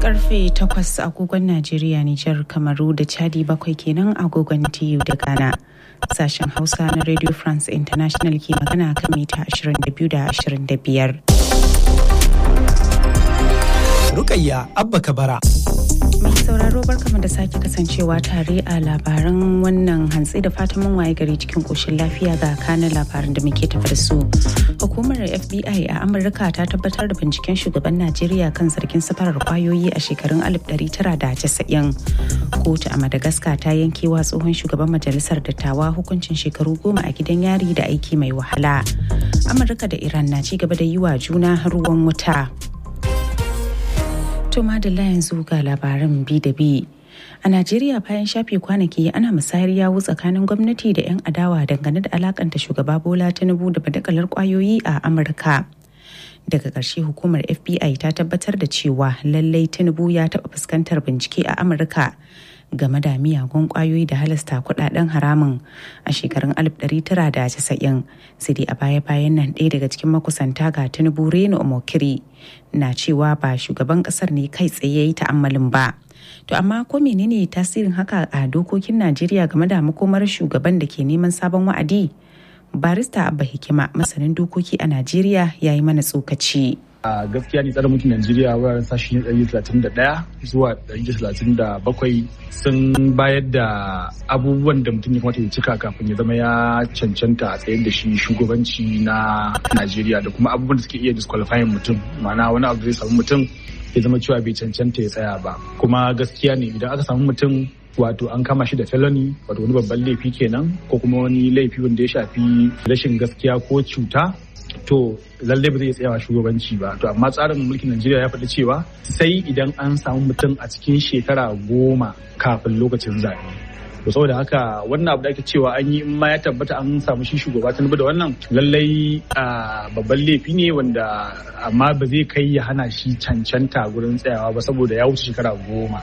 karfe 8 agogon Najeriya, Nijar, Kamaru da Chadi bakwai kenan agogon TU da Ghana. Sashen Hausa na Radio France International ke magana kan mita 22 da 25. Rukayya Abba Kabara. Mai sauraro barkama da sake kasancewa tare a labaran wannan hantsi da fatan mun waye gari cikin koshin lafiya ga kanin labaran da muke tafi da su. Hukumar FBI a Amurka ta tabbatar da binciken shugaban Najeriya kan zargin safarar kwayoyi a shekarun 1990. Kotu a Madagascar ta yankewa tsohon shugaban majalisar dattawa hukuncin shekaru goma a gidan yari da aiki mai wahala. Amurka da Iran na ci gaba da yi wa juna ruwan wuta. To madalla yanzu ga labaran bi da bi. A Najeriya bayan shafe kwanaki ana musayar yawu tsakanin gwamnati da 'yan adawa dangane da alakanta shugaba Bola Tinubu da badakalar kwayoyi a Amurka. Daga ƙarshe hukumar FBI ta tabbatar da cewa lallai Tinubu ya taɓa fuskantar bincike a Amurka game da miyagun kwayoyi da halasta kudaden haramun a shekarun 1990 sai dai a baya-bayan nan ɗaya daga cikin makusanta ga tinubu reno omokiri na cewa ba shugaban kasar ne kai tsaye yi ta'ammalin ba to amma ko menene tasirin haka a dokokin najeriya game da makomar shugaban da ke neman sabon wa'adi barista abba hikima masanin dokoki a najeriya ya yi mana tsokaci a gaskiya ne tsarin mulkin Najeriya wuraren sashi 131 zuwa 137 sun bayar da abubuwan da mutum ya kamata ya cika kafin ya zama ya cancanta a tsayar da shi shugabanci na Najeriya da kuma abubuwan da suke iya disqualifying mutum ma'ana wani abu da zai samu mutum ya zama cewa bai cancanta ya tsaya ba kuma gaskiya ne idan aka samu mutum wato an kama shi da felony wato wani babban laifi kenan ko kuma wani laifi wanda ya shafi rashin gaskiya ko cuta to lallai ba zai tsayawa shugabanci ba to amma tsarin mulkin najeriya ya faɗi cewa sai idan an samu mutum a cikin shekara goma kafin lokacin zaɓe to saboda haka wannan abu da ake cewa an yi in ma ya tabbata an samu shi shugaba tinubu da wannan lallai babban laifi ne wanda amma ba zai kai ya hana shi cancanta gurin tsayawa ba saboda ya wuce shekara goma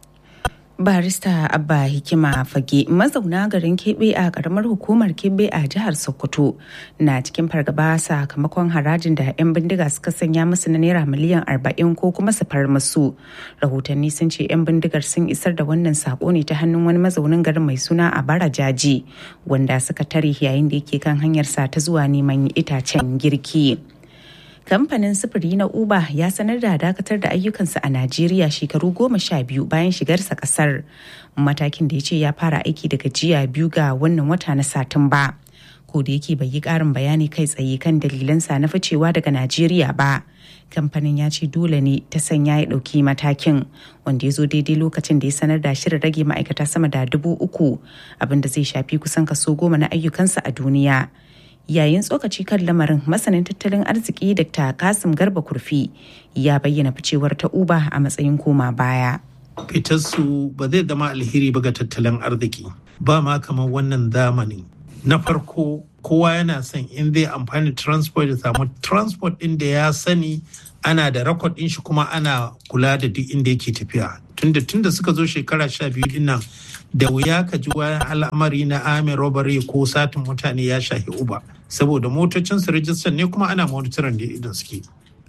barista abba hikima fage mazauna garin kebe a karamar hukumar kebe a jihar sokoto na cikin fargaba sakamakon harajin da 'yan bindiga suka sanya musu na naira miliyan 40 ko kuma su far musu rahotanni sun ce 'yan bindigar sun isar da wannan sako ne ta hannun wani mazaunin garin mai suna a bara jaji wanda suka tare yayin da yake kan hanyarsa ta zuwa neman itacen girki. kamfanin sufuri na uber ya sanar da dakatar da ayyukansa a najeriya shekaru goma sha biyu bayan shigarsa kasar matakin da ya ce ya fara aiki daga jiya biyu ga wannan wata na satumba ko da yake bai yi karin bayani kai tsaye kan dalilansa na ficewa daga najeriya ba kamfanin ya ce dole ne ta sanya ya ɗauki matakin wanda ya zo daidai lokacin da ya sanar da shirin rage ma'aikata sama da dubu uku abinda zai shafi kusan kaso goma na ayyukansa a duniya yayin tsokaci kan lamarin masanin tattalin arziki dr kasim garba kurfi ya bayyana ficewar ta uba a matsayin koma baya fitarsu ba zai zama alheri ba ga tattalin arziki ba ma kamar wannan zamani na farko kowa yana son in zai amfani transport ya samu transport din da ya sani ana da rakod din shi kuma ana kula da duk inda yake tafiya tunda tunda suka zo shekara sha biyu din nan da wuya ka ji wani al'amari na amin robbery ko satin mutane ya shahi uba saboda motocin su rijistar ne kuma ana monitorin da idan suke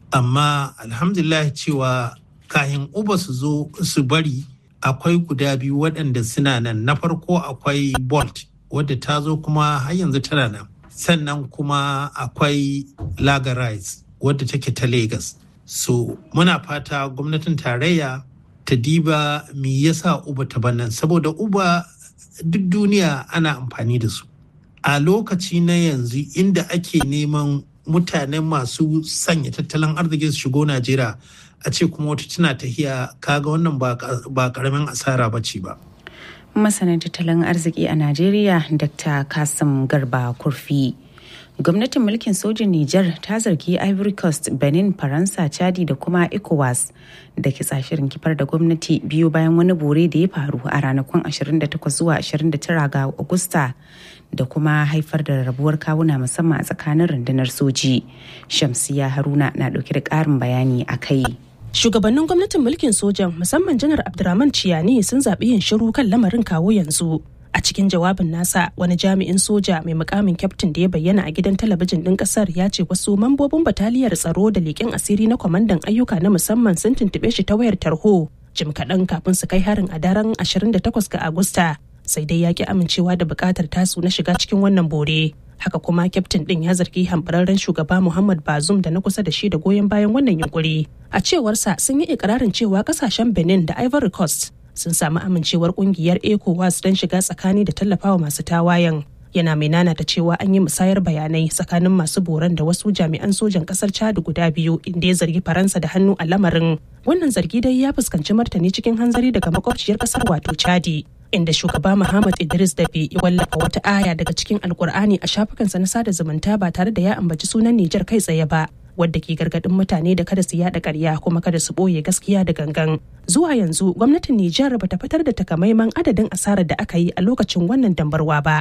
amma alhamdulillah cewa kayan uba su zo su bari akwai guda biyu waɗanda suna nan na farko akwai bolt wadda ta zo kuma har yanzu tana nan sannan kuma akwai lagarize wadda take ta lagos so muna fata gwamnatin tarayya ta diba me yasa uba ta bannan saboda uba duk duniya ana amfani da su a lokaci na yanzu inda ake neman mutane masu sanya tattalin arziki su shigo najeriya a ce kuma wata tana tahiya kaga wannan ba karamin asara ba ce ba masanin tattalin arziki a najeriya dr kasim garba kurfi gwamnatin mulkin sojin Nijar ta zargi Ivory Coast, Benin, Faransa, Chadi da kuma ECOWAS da ke shirin kifar da gwamnati biyu bayan wani bore da ya faru a ranakun 28 zuwa 29 ga Agusta da kuma haifar da rabuwar kawuna musamman a tsakanin rundunar soji. Shamsiya Haruna na dauke da ƙarin bayani a kai. Shugabannin gwamnatin mulkin sojan musamman janar Abdurrahman Ciyani sun zaɓi yin shiru kan lamarin kawo yanzu. a cikin jawabin nasa wani jami'in soja mai mukamin kyaftin da ya bayyana a gidan talabijin ɗin ƙasar ya ce wasu mambobin bataliyar tsaro da leƙen asiri na kwamandan ayyuka na musamman sun tuntuɓe shi ta wayar tarho jim kaɗan kafin su kai harin a daren 28 ga agusta sai dai ya ki amincewa da buƙatar tasu na shiga cikin wannan bore haka kuma kyaftin ɗin ya zargi hambararren shugaba muhammad bazum da na kusa da shi da goyon bayan wannan yunkuri a cewarsa sun yi ikirarin cewa kasashen benin da ivory coast sun samu amincewar kungiyar ecowas don shiga tsakani da tallafawa masu tawayen yana mai nanata cewa an yi musayar bayanai tsakanin masu boran da wasu jami'an sojan kasar chad guda biyu inda ya zargi faransa da hannu a lamarin wannan zargi dai ya fuskanci martani cikin hanzari daga makwabciyar kasar wato chadi inda shugaba Muhammad Idris Dabe ya wallafa wata aya daga cikin Alkur'ani a shafukansa na sada zumunta ba tare da ya ambaci sunan Nijar kai tsaye ba. wadda ke gargadin mutane da kada su yada karya kuma kada su boye gaskiya da gangan. Zuwa yanzu gwamnatin Nijar bata fitar da takamaiman adadin asarar da aka yi a lokacin wannan dambarwa ba.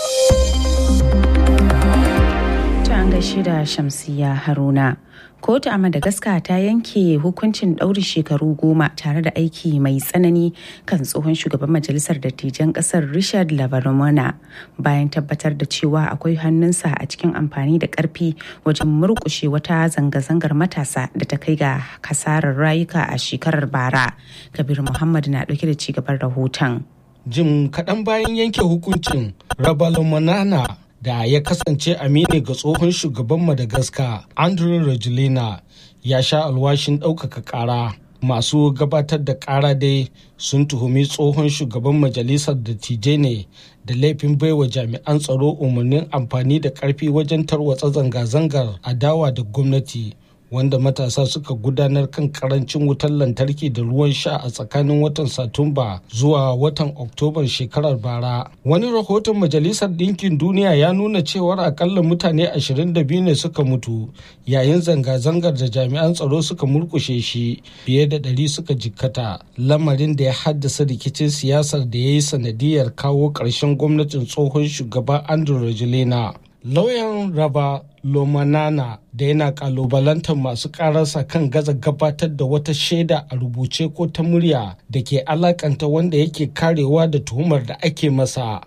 Ta an gaishe da Shamsiya Haruna. kotu a madagascar ta yanke hukuncin ɗaurin shekaru goma tare da aiki mai tsanani kan tsohon shugaban majalisar dattijan ƙasar richard lavarmona bayan tabbatar da cewa akwai hannunsa a cikin amfani da ƙarfi wajen murƙushe wata zanga-zangar matasa da ta kai ga kasarar rayuka a shekarar bara kabir muhammad na ɗauke da cigaban rahoton jim kaɗan bayan yanke hukuncin rabalomanana da ya kasance amini ga tsohon shugaban madagascar andrew rajulina ya sha alwashin ɗaukaka ƙara masu gabatar da ƙara dai sun tuhumi tsohon shugaban majalisar dattijai ne da laifin baiwa jami'an tsaro umarnin amfani da ƙarfi wajen tarwatsa zanga-zangar adawa da gwamnati wanda matasa suka gudanar kan karancin wutar lantarki da ruwan sha a tsakanin watan satumba zuwa watan oktoban shekarar bara wani rahoton majalisar ɗinkin duniya ya nuna cewar akalla mutane 22 ne suka mutu yayin zanga-zangar da jami'an tsaro suka murkushe shi fiye da ɗari suka jikkata lamarin da ya haddasa rikicin siyasar da ya yi sanadiyar kawo ƙarshen gwamnatin tsohon shugaba andrew rajulina lauyan raba lomanana da yana kalubalantar masu kararsa kan gaza gabatar da wata shaida a rubuce ko ta murya da ke alakanta wanda yake karewa da tuhumar da ake masa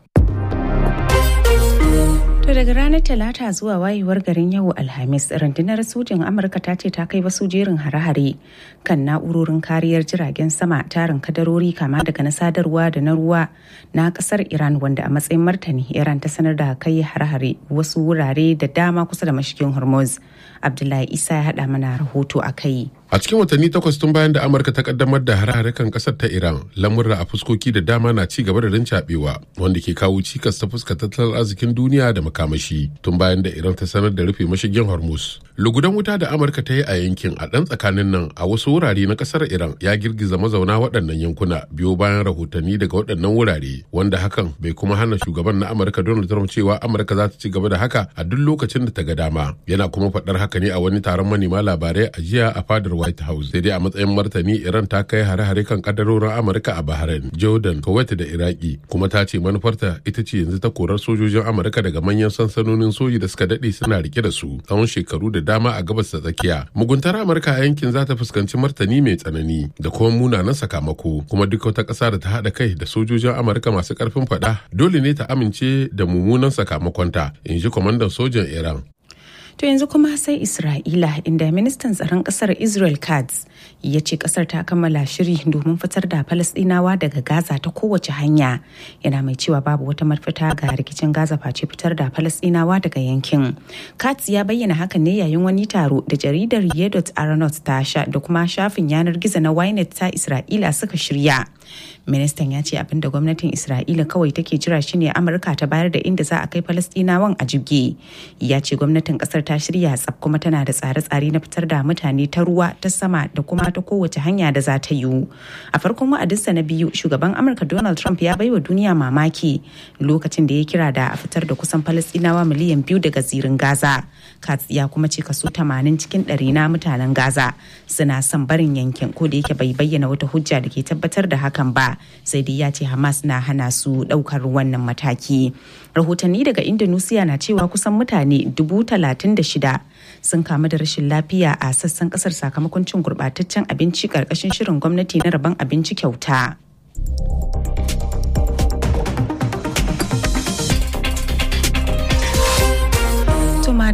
To daga ranar Talata zuwa wayewar garin yau Alhamis, rundunar sojin Amurka ta ce ta kai wasu jerin hare-hare kan na'urorin kariyar jiragen sama tarin kadarori kama daga na sadarwa da na ruwa na kasar Iran wanda a matsayin martani Iran ta sanar da kai hare-hare wasu wurare da dama kusa da mashigin Hormuz. Abdullahi Isa ya haɗa mana rahoto a kai. A cikin watanni takwas tun bayan da Amurka ta kaddamar da hare-hare kan kasar ta Iran, lamurra a fuskoki da dama na ci gaba da rincaɓewa wanda ke kawo cikas ta fuskar tattalin arzikin duniya da makamashi tun bayan da Iran ta sanar da rufe mashigin Hormuz. Lugudan wuta da Amurka ta yi a yankin a ɗan tsakanin nan a wasu wurare na kasar Iran ya girgiza mazauna waɗannan yankuna biyo bayan rahotanni daga waɗannan wurare wanda hakan bai kuma hana shugaban na Amurka Donald Trump cewa Amurka za ta ci gaba da haka a duk lokacin da ta ga dama. Yana kuma faɗar haka ne a wani taron manema labarai a jiya a fadar White House. Sai dai a matsayin martani Iran ta kai hare-hare kan kadarorin Amurka a Bahrain, Jordan, Kuwait da Iraki kuma ta ce manufarta ita ce yanzu ta korar sojojin Amurka daga manyan sansanonin soji da suka dade suna rike da su tsawon shekaru da dama a gabas ta tsakiya. Muguntar Amurka a yankin za ta fuskanci martani mai tsanani da kuma munanan sakamako kuma duk wata ƙasa da ta haɗa kai da sojojin Amurka masu ƙarfin faɗa dole ne ta amince da mummunan sakamakonta in ji kwamandan sojan Iran. To yanzu kuma sai Isra'ila inda ministan tsaron kasar Israel Katz ya ce kasar ta kammala shiri domin fitar da Falasɗinawa daga Gaza ta kowace hanya. Yana mai cewa babu wata mafita ga rikicin Gaza face fitar da Falasɗinawa daga yankin. Katz ya bayyana hakan ne yayin wani taro da jaridar Yedot Aronot ta sha da kuma shafin yanar gizo na Ynet ta Isra'ila suka shirya. Ministan ya ce abin da gwamnatin Isra'ila kawai take jira shine Amurka ta bayar da inda za a kai Falasɗinawan a jibge. Ya ce gwamnatin kasar ta shirya tsaf kuma tana da tsare-tsare na fitar da mutane ta ruwa ta sama da kuma ta kowace hanya da za ta yiwu a farkon wa'adinsa na biyu shugaban amurka donald trump ya baiwa duniya mamaki lokacin da ya kira da a fitar da kusan falastinawa miliyan biyu daga zirin gaza katz ya kuma ce kaso 80 cikin ɗari na mutanen gaza suna son barin yankin ko da yake bai bayyana wata hujja da ke tabbatar da hakan ba sai dai ya ce hamas na hana su ɗaukar wannan mataki rahotanni daga indonesia na cewa kusan mutane dubu talatin da shida sun kamu da rashin lafiya a sassan kasar sakamakon cin gurbataccen abinci karkashin shirin gwamnati na rabon abinci kyauta.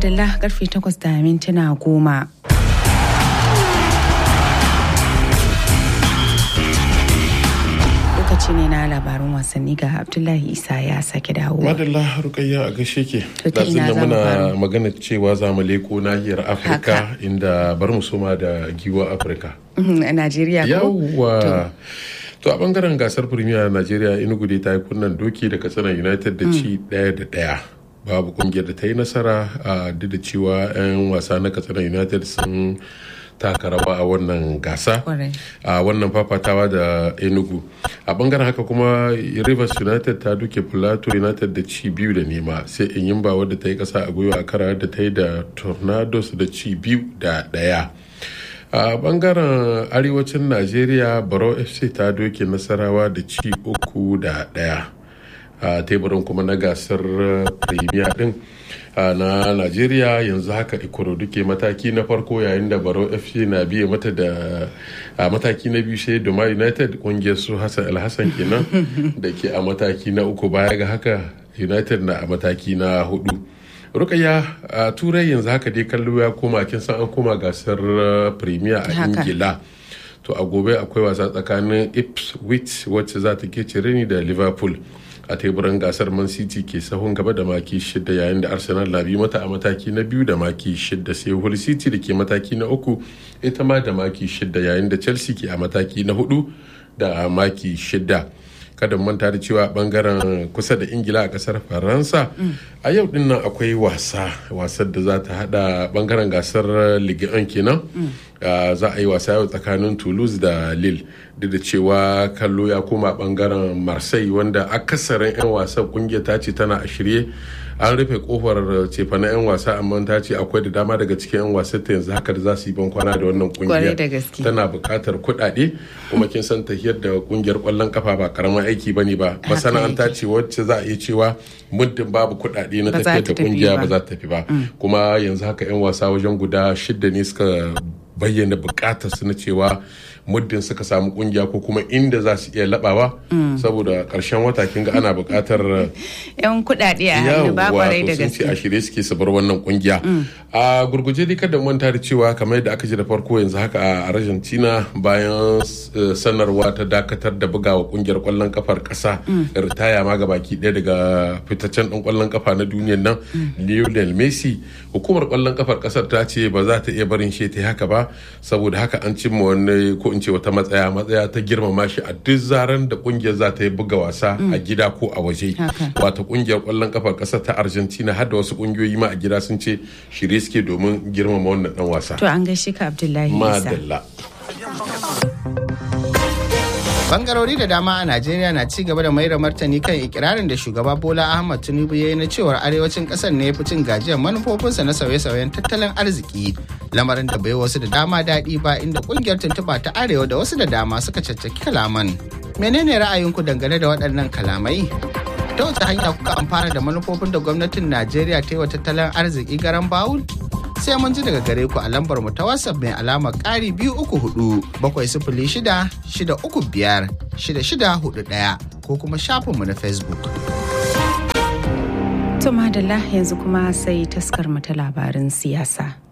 madalla karfe 8 da mintuna goma. lokaci ne na labarin wasanni ga abdullahi isa ya sake dawo madalla rukayya a gashe ke To ta ina da za mu muna fara? magana cewa za mu leko nahiyar afirka Haka. inda bar mu soma da giwa afirka a najeriya ko yawwa to a bangaren gasar premier najeriya inugu dai ta yi kunnan doki da katsina united da ci daya da daya babu kungiyar da ta yi nasara a duk da cewa 'yan wasa na katsina united sun taka rawa a wannan gasa Kwarai. a wannan fafatawa da enugu a bangaren haka kuma rivers united ta duke plateau united da ci biyu da nema sai inyimba wadda ta yi kasa a gwiwa a kara da ta yi da tornadoes da ci biyu da daya a bangaren arewacin najeriya baro fc ta doke nasarawa da ci uku da daya a teburin kuma na gasar uh, premier din uh, na najeriya yanzu haka ikorodu ke mataki na farko yayin da baro fc na biye mata da a mataki na biyu sai doma united kungiyar su hassan alhassan kenan da ke a mataki na uku baya ga haka united na a mataki na hudu rukaya a turai yanzu haka dai kallo ya koma kin san an koma gasar uh, premier a Haka. ingila to a gobe akwai wasa tsakanin ipswich wacce za ta ke ni da liverpool a teburin gasar man city ke sahun gaba da maki shida yayin da arsenal na bi mata a mataki na biyu da maki shida sai hull city da ke mataki na uku ita ma da maki shida yayin da chelsea ke a mataki na hudu da maki shida kada mu manta da cewa bangaren kusa da ingila a kasar faransa a yau din nan akwai wasa wasar da za ta hada bangaren gasar ligue 1 kenan Ah, za a yi wasa yau tsakanin toulouse da lille duk da cewa kallo ya koma bangaren marseille wanda akasarin 'yan wasan kungiyar ta ce tana a shirye an rufe kofar cefa na 'yan wasa amma ta ce akwai da dama daga cikin 'yan wasan ta yanzu haka da za su yi ban kwana da wannan Kwarai kungiyar da gaske. tana buƙatar kuɗaɗe kuma kin san tahiyar da kungiyar ƙwallon kafa ba karamin aiki bane ba masana'anta ce wacce za a iya cewa muddin babu kuɗaɗe na Ba za tafiyar ta da tafi kungiya ba. ba za ta tafi ba kuma yanzu haka 'yan wasa wajen guda shida ne suka bayyana bukatar su na cewa muddin suka samu kungiya ko kuma inda za su iya labawa saboda karshen wata kin ga ana bukatar yan kuɗaɗe a hannu ba kwarai da sun ce gaske a shirye suke su bar wannan kungiya a gurguje dai kada mu manta da cewa kamar yadda aka ji da farko yanzu haka a Argentina bayan eh, sanarwa ta dakatar da bugawa kungiyar kwallon kafar kasa ritaya ma baki ɗaya daga fitaccen ɗan kwallon kafa na duniyar nan Lionel Messi hukumar kwallon kafar kasar ta ce ba za ta iya barin shi ta yi haka ba saboda haka an cimma wani ko in ce wata matsaya matsaya ta girmama shi a duk zaran da kungiyar za ta yi buga wasa a gida ko a waje Haka. wata kungiyar kwallon kafar kasar ta argentina har da wasu kungiyoyi ma a gida sun ce shirye suke domin girmama wannan dan wasa to an gaishe ka abdullahi isa madalla Bangarori da dama a Najeriya na ci gaba da mai da martani kan ikirarin da shugaba Bola Ahmad Tinubu ya yi na cewar arewacin kasar ne ya fi cin gajiyar manufofinsa na sauye-sauyen tattalin arziki. Lamarin da bai wasu da dama daɗi ba inda kungiyar tuntuɓa ta arewa da wasu da dama suka caccaki kalaman. Menene ra'ayinku dangane da waɗannan kalamai? Ta wace hanya kuka amfana da manufofin da gwamnatin Najeriya ta yi wa tattalin arziki garan bawul? sai mun ji daga gare ku a lambar mu ta WhatsApp mai alamar ƙari biyu uku hudu bakwai sifili shida shida uku biyar shida shida hudu ɗaya ko kuma shafinmu na Facebook. to madalla yanzu kuma sai taskar mu ta labarin siyasa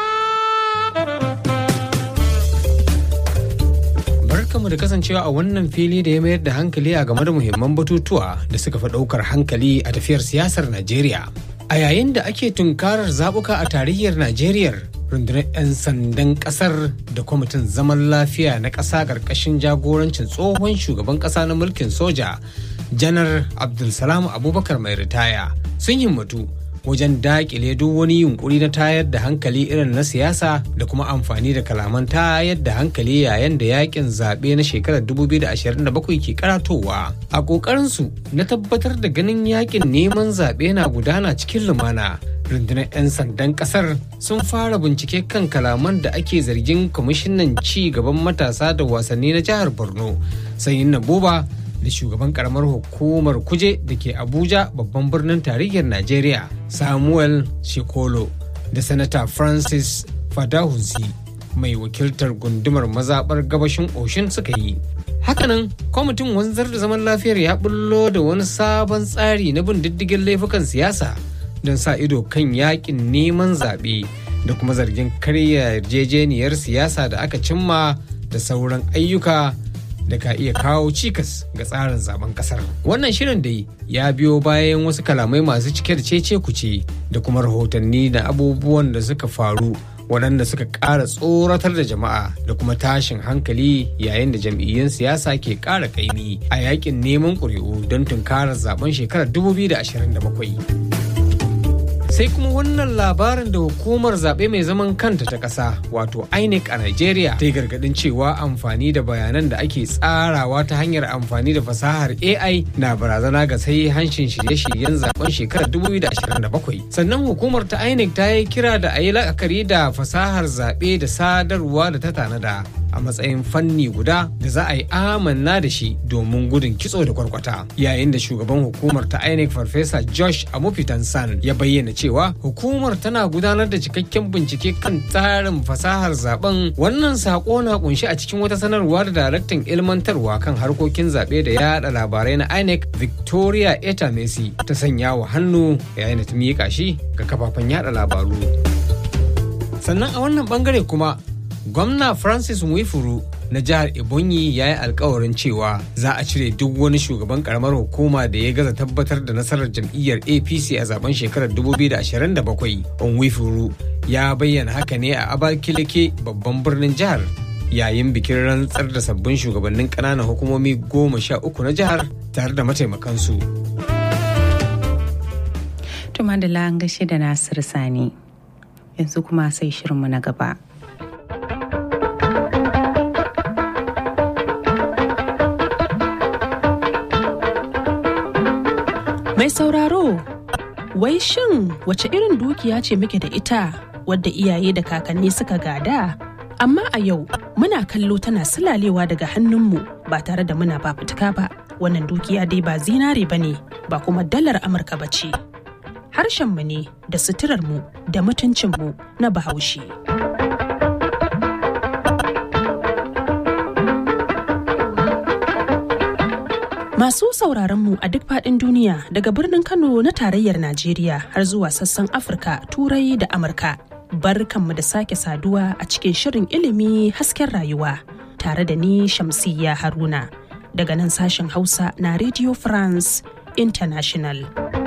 Barkamu da kasancewa a wannan fili da ya mayar da hankali a game da muhimman batutuwa da suka fi ɗaukar hankali a tafiyar siyasar Najeriya. A yayin da ake tunkarar zaɓuka a tarayyar Najeriya, rundunar 'yan sandan ƙasar da kwamitin zaman lafiya na ƙasa ƙarƙashin jagorancin tsohon shugaban ƙasa na mulkin soja, janar Abdulsalam Abubakar mai ritaya, sun himmatu wajen dakile duk wani yunkuri na tayar da hankali irin na siyasa da kuma amfani da kalaman tayar da hankali yayin da yakin zaɓe na shekarar 2027 ke karatowa a ƙoƙarinsu na tabbatar da ganin yakin neman zaɓe na gudana cikin lumana rundunar 'yan sandan ƙasar sun fara bincike kan kalaman da ake zargin kwamishinan ci gaban matasa da wasanni na jihar borno sanyin na boba da shugaban karamar hukumar kuje da ke abuja babban birnin tarayyar najeriya samuel shekolo da sanata francis fadahunsi mai wakiltar gundumar mazaɓar gabashin oshin suka yi hakanan kwamitin wanzar da zaman lafiyar ya bullo da wani sabon tsari na bin diddigin laifukan siyasa don sa ido kan yakin neman zaɓe da kuma zargin karya yarjejeniyar siyasa da aka cimma da sauran ayyuka da ka iya kawo cikas ga tsarin zaben kasar. Wannan shirin dai ya biyo bayan wasu kalamai masu cike da cece kuce da kuma rahotanni da abubuwan da suka faru waɗanda suka ƙara tsoratar da jama'a da kuma tashin hankali yayin da jam'iyyun siyasa ke ƙara ƙaimi a yakin neman ƙuri'u don tunkarar zaben shekarar 2027. sai kuma wannan labarin da hukumar zaɓe mai zaman kanta ta ƙasa wato inec a nigeria ta yi gargaɗin cewa amfani da bayanan da ake tsarawa ta hanyar amfani da fasahar ai na barazana ga sai hanshin shirye-shiryen zaben shekarar 2027 sannan hukumar ta inec ta yi kira da a yi la'akari da fasahar zaɓe da sadarwa da ta tanada a matsayin fanni guda da za a yi amanna da shi domin gudun kitso da kwarkwata yayin da shugaban hukumar ta inec farfesa josh amufitan san ya bayyana cewa hukumar tana gudanar da cikakken bincike kan tsarin fasahar zaben wannan sako na kunshi a cikin wata sanarwa da daraktan ilmantarwa kan harkokin zaɓe da yada labarai na inec victoria eta messi ta sanya wa hannu yayin da ta miƙa shi ga kafafen yada labaru sannan a wannan bangare kuma gwamna francis mwifuru na jihar ebonyi ya yi alkawarin cewa za a cire duk wani shugaban karamar hukuma da ya gaza tabbatar da nasarar jam'iyyar apc a zaben shekarar 2027 onwifuru ya bayyana haka ne a abakaleke babban birnin jihar yayin bikin rantsar da sabbin shugabannin ƙananan hukumomi goma sha uku na jihar tare da mataimakansu. Tuma da an gaishe da Nasir Sani yanzu kuma sai shirinmu na gaba. Mai sauraro, wai shin wace irin dukiya ce muke da ita wadda iyaye da kakanni suka gada? Amma a yau muna kallo tana sulalewa daga hannunmu ba tare da muna fafutuka ba. Wannan dukiya dai ba zinare ba ne, ba kuma dalar Amurka ba ce. Harshenmu ne da suturarmu da mutuncinmu na bahaushe. Masu sauraron mu a duk faɗin duniya daga birnin Kano na tarayyar Najeriya har zuwa sassan Afirka, Turai da Amurka. Barkanmu da sake saduwa a cikin shirin ilimi hasken rayuwa tare da ni Shamsiyya Haruna daga nan sashen Hausa na Radio France International.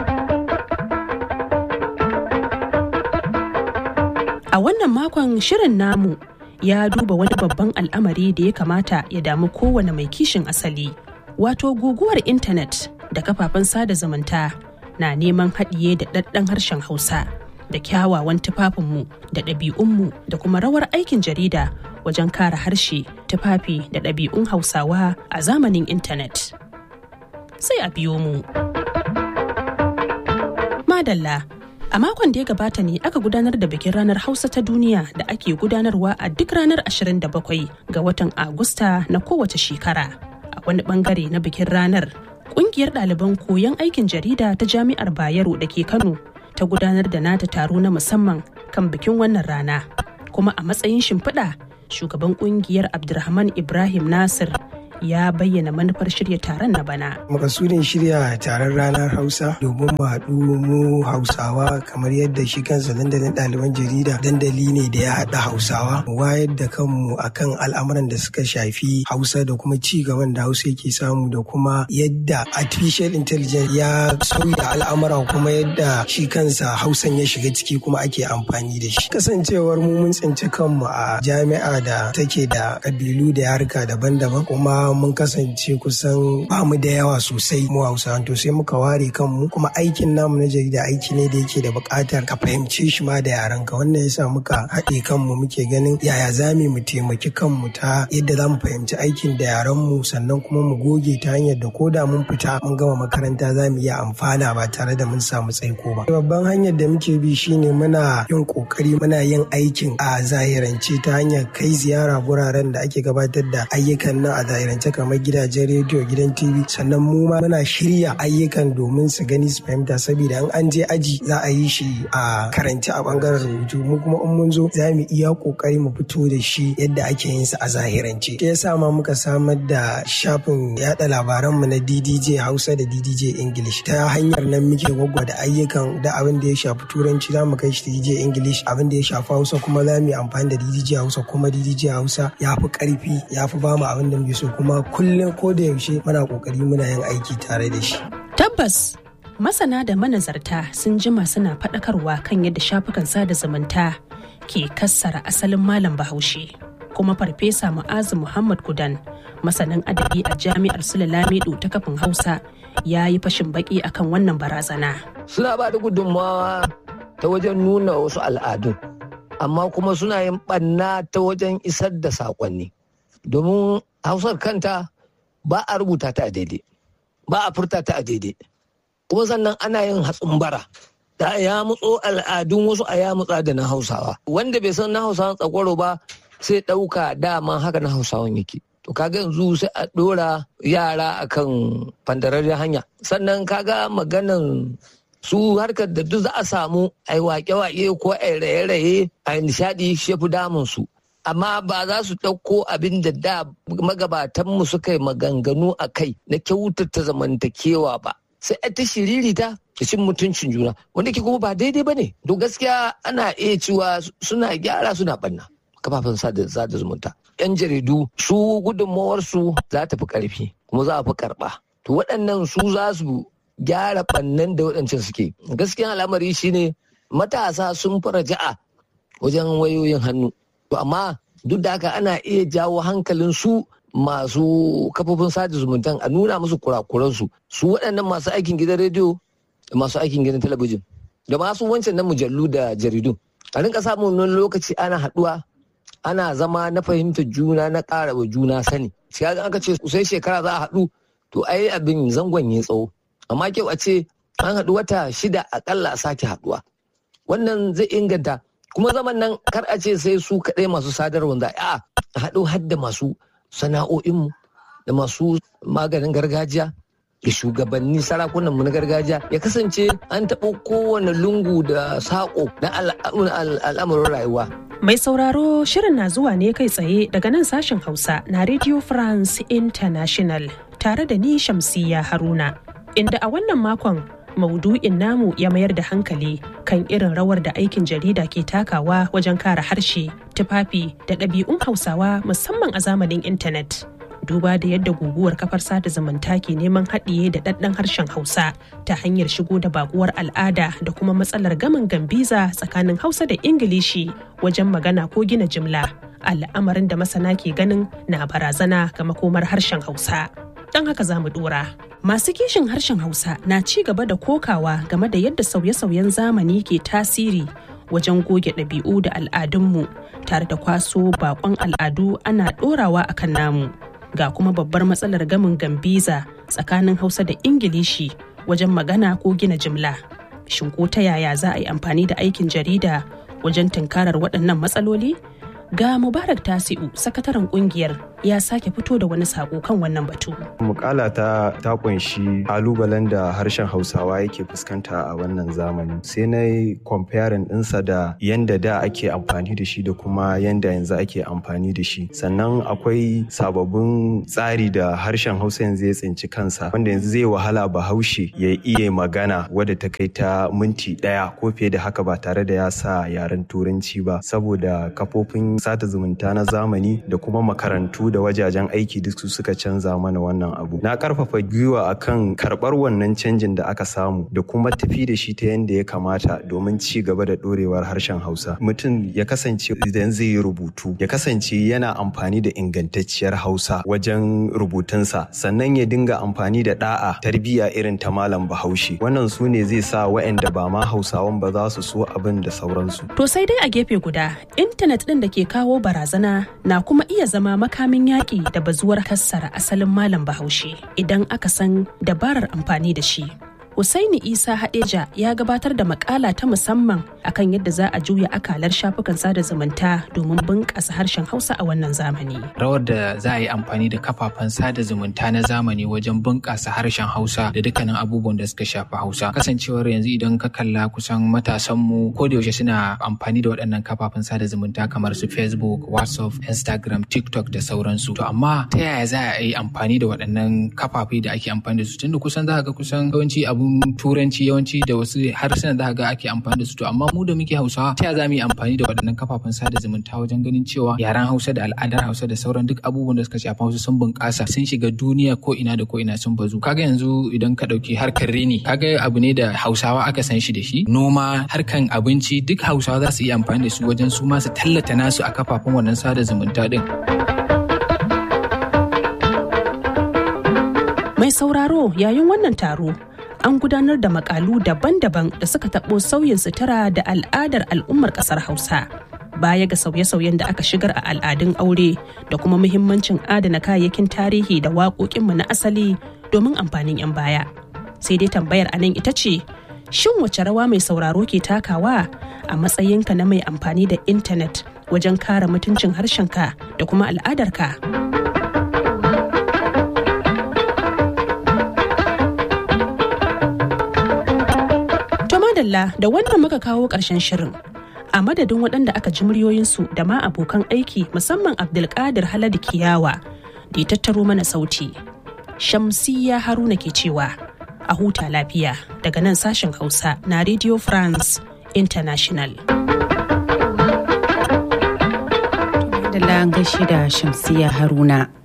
A wannan makon shirin namu ya duba wani babban al'amari da ya kamata ya damu kowane mai kishin asali. wato guguwar intanet da kafafen sada zumunta na neman haɗiye da ɗaɗɗan harshen hausa da kyawawan tufafinmu da ɗabi'unmu da kuma rawar aikin jarida wajen kare harshe tufafi da ɗabi'un hausawa a zamanin intanet sai a biyo mu madalla a makon da ya gabata ne aka gudanar da bikin ranar hausa ta duniya da ake gudanarwa a duk ranar 27 ga watan agusta na kowace shekara a wani bangare na bikin ranar kungiyar ɗaliban koyon aikin jarida ta jami'ar bayero da ke kano ta gudanar da nata taro na musamman kan bikin wannan rana kuma a matsayin shimfiɗa shugaban kungiyar abdulrahman ibrahim nasir ya bayyana manufar shirya taron na bana. Makasudin shirya taron ranar Hausa domin mu haɗu mu Hausawa kamar yadda shi kansa dandalin ɗaliban jarida dandali ne da ya haɗa Hausawa. Mu wayar da kanmu akan al'amuran da suka shafi Hausa da kuma ci gaban da Hausa yake samu da kuma yadda artificial intelligence ya sauya al'amura kuma yadda shi kansa Hausan ya shiga ciki kuma ake amfani da shi. Kasancewar mu mun tsinci kanmu a jami'a da take da kabilu da yarka daban-daban kuma mun kasance kusan ba mu da yawa sosai mu hausa to sai muka ware kanmu kuma aikin namu na jarida aiki ne da yake da buƙatar ka fahimce shi ma da yaran ka wannan yasa muka haɗe kanmu muke ganin yaya za mu taimaki kanmu ta yadda za mu fahimci aikin da yaran mu sannan kuma mu goge ta hanyar da ko da mun fita mun gama makaranta za mu iya amfana ba tare da mun samu tsaiko ba babban hanyar da muke bi shine muna yin kokari muna yin aikin a zahirance ta hanyar kai ziyara guraren da ake gabatar da ayyukan nan a zahirance zamanance kamar gidajen rediyo gidan tv sannan mu ma muna shirya ayyukan domin su gani su fahimta saboda in an je aji za a yi shi a karanci a bangaren rubutu mu kuma in mun zo za mu iya kokari mu fito da shi yadda ake yin sa a zahirance shi yasa ma muka samar da shafin yada labaran mu na DDJ Hausa da DDJ English ta hanyar nan muke gwaggwada ayyukan da abin da ya shafi turanci za mu kai shi DDJ English abin da ya shafi Hausa kuma za mu yi amfani da DDJ Hausa kuma DDJ Hausa ya fi karfi ya fi bamu abin da muke so kuma kullum ko da yaushe muna kokari muna yin aiki tare da shi Tabbas masana da manazarta sun jima suna faɗakarwa kan yadda shafukan sada zumunta ke kassara asalin malam bahaushe kuma farfesa mu'azu muhammad kudan masanin adabi a jami'ar sulalamido ta kafin hausa ya yi fashin baki akan wannan barazana suna ba da gudunmawa ta wajen nuna wasu al'adun amma kuma suna yin ɓanna ta wajen isar da saƙonni domin hausar kanta ba a rubuta ta a daidai ba a furta ta a daidai kuma sannan ana yin hatsin bara da ya mutso al'adun wasu a ya mutsa da na hausawa wanda bai san na hausawan tsakwaro ba sai ɗauka dama haka na hausawan yake to kaga yanzu sai a ɗora yara akan fandararren hanya sannan kaga maganan su harkar da duk za a samu a yi wake-wake ko a yi raye-raye a yi nishaɗi shi fi damun su amma ba za su ɗauko abin da da magabatanmu suka yi maganganu a kai na kyautata zamantakewa ba sai a ta shiririta da cin mutuncin juna wanda ke kuma ba daidai ba ne to gaskiya ana iya cewa suna gyara suna ɓanna kafafen sada zumunta yan jaridu su gudunmawarsu za ta fi ƙarfi kuma za a fi karɓa to waɗannan su za su gyara ɓannan da waɗancan suke gaskiya al'amari shine matasa sun fara ja'a wajen wayoyin hannu to amma duk da haka ana iya jawo hankalin su masu kafofin sada zumuntan a nuna musu kurakuransu su waɗannan masu aikin gidan rediyo da masu aikin gidan talabijin da masu wancan na mujallu da jaridu a rinka samun wani lokaci ana haɗuwa ana zama na fahimtar juna na ƙara wa juna sani sai aka ce sai shekara za a haɗu to ai abin zangon ya tsawo amma kyau a ce an haɗu wata shida akalla a sake haɗuwa wannan zai inganta kuma zaman nan kar a ce sai su kaɗai masu sadarwa za a haɗu hadda masu sana'o'inmu da masu maganin gargajiya da shugabanni sarakunanmu na gargajiya ya kasance an taɓo kowane lungu da saƙo na al'amuran rayuwa. Mai sauraro shirin na zuwa ne kai tsaye daga nan sashen Hausa na Radio France International tare da ni Shamsiyya Haruna. Inda a wannan makon maudu'in namu ya mayar da hankali kan irin rawar da aikin jarida ke takawa wajen kare harshe, tufafi da ɗabi'un Hausawa musamman a zamanin intanet. Duba da yadda guguwar kafar sada zumunta ke neman haɗiye da ɗaɗɗan harshen Hausa ta hanyar shigo da bakuwar al'ada da kuma matsalar gaman gambiza tsakanin Hausa da Ingilishi wajen magana ko gina jimla. Al'amarin da masana ke ganin na barazana ga makomar harshen Hausa. Don haka za mu ɗora. Masu kishin harshen Hausa na ci gaba da kokawa game da yadda sauye-sauyen zamani ke tasiri wajen goge ɗabi'u da al'adunmu tare da kwaso bakon al'adu ana ɗorawa a kan namu. Ga kuma babbar matsalar gamin gambiza tsakanin Hausa da Ingilishi wajen magana ko gina jimla. Shin ko ta yaya za a yi amfani da aikin jarida wajen tunkarar waɗannan matsaloli? Ga Mubarak Tasi'u, sakataren kungiyar, ya sake fito da wani sako kan wannan batu. Mukala ta ta kunshi kalubalen da harshen Hausawa yake fuskanta a wannan zamani. Sai na yi comparing ɗinsa da yanda da ake amfani da shi da kuma yanda yanzu ake amfani da shi. Sannan akwai sababbin tsari da harshen Hausa yanzu ya tsinci kansa wanda yanzu zai wahala Bahaushe ya iya magana wadda ta kai ta minti ɗaya ko fiye da haka ba tare da ya sa yaren Turanci ba saboda kafofin sata zumunta na zamani da kuma makarantu da wajajen aiki duk su suka canza mana wannan abu na karfafa gwiwa akan karbar wannan canjin da aka samu da kuma tafi da shi ta yadda ya kamata domin ci gaba da dorewar harshen hausa mutum ya kasance idan zai yi rubutu ya kasance yana amfani da ingantacciyar hausa wajen rubutunsa sannan ya dinga amfani da da'a tarbiyya irin ta malam bahaushe wannan su ne zai sa waɗanda ba ma hausawan ba za su so abin da sauransu To sai dai a gefe guda, intanet ɗin da ke kawo barazana na kuma iya zama makamin yaƙi da bazuwar kassara asalin malam bahaushe idan aka san dabarar amfani da shi. Husaini Isa Hadeja ya gabatar da makala ta musamman akan yadda za a juya akalar shafukan sada zumunta domin bunƙasa harshen Hausa a wannan zamani. Rawar da za a yi amfani da kafafen sada zumunta na zamani wajen bunƙasa harshen Hausa da dukkanin abubuwan da suka shafi Hausa. Kasancewar yanzu idan ka kalla kusan matasanmu ko da yaushe suna amfani da waɗannan kafafen sada zumunta kamar su Facebook, WhatsApp, Instagram, TikTok da sauransu. To amma ta yaya za a yi amfani da waɗannan kafafe da ake amfani da su tunda kusan za ga kusan yawanci abun turanci yawanci da wasu harsunan za ga ake amfani da su to amma mu da muke hausawa ta za mu yi amfani da waɗannan kafafen sada zumunta wajen ganin cewa yaren hausa da al'adar hausa da sauran duk abubuwan da suka shafi hausa sun bunƙasa sun shiga duniya ko ina da ko ina sun bazu kaga yanzu idan ka ɗauki harkar rini kaga abu ne da hausawa aka san shi da shi noma harkan abinci duk hausawa za su iya amfani da su wajen su ma su tallata nasu a kafafen wannan sada zumunta din. Mai sauraro yayin wannan taro an gudanar da makalu daban-daban da suka taɓo sauyin sutura da al'adar al'ummar ƙasar Hausa. Baya ga sauye-sauyen da aka shigar a al'adun aure da kuma muhimmancin adana kayayyakin tarihi da waƙoƙinmu na asali domin amfanin 'yan baya. Sai dai tambayar anan ita ce, shin wace rawa mai sauraro ke takawa a matsayinka na mai amfani da intanet wajen kare mutuncin harshenka da kuma al'adarka? madalla da wannan muka kawo ƙarshen shirin a madadin waɗanda aka ji muryoyinsu da ma abokan aiki musamman abdulkadir haladu kiyawa da ya tattaro mana sauti shamsiya haruna ke cewa a huta lafiya daga nan sashen hausa na radio france international da gashi da shamsiya haruna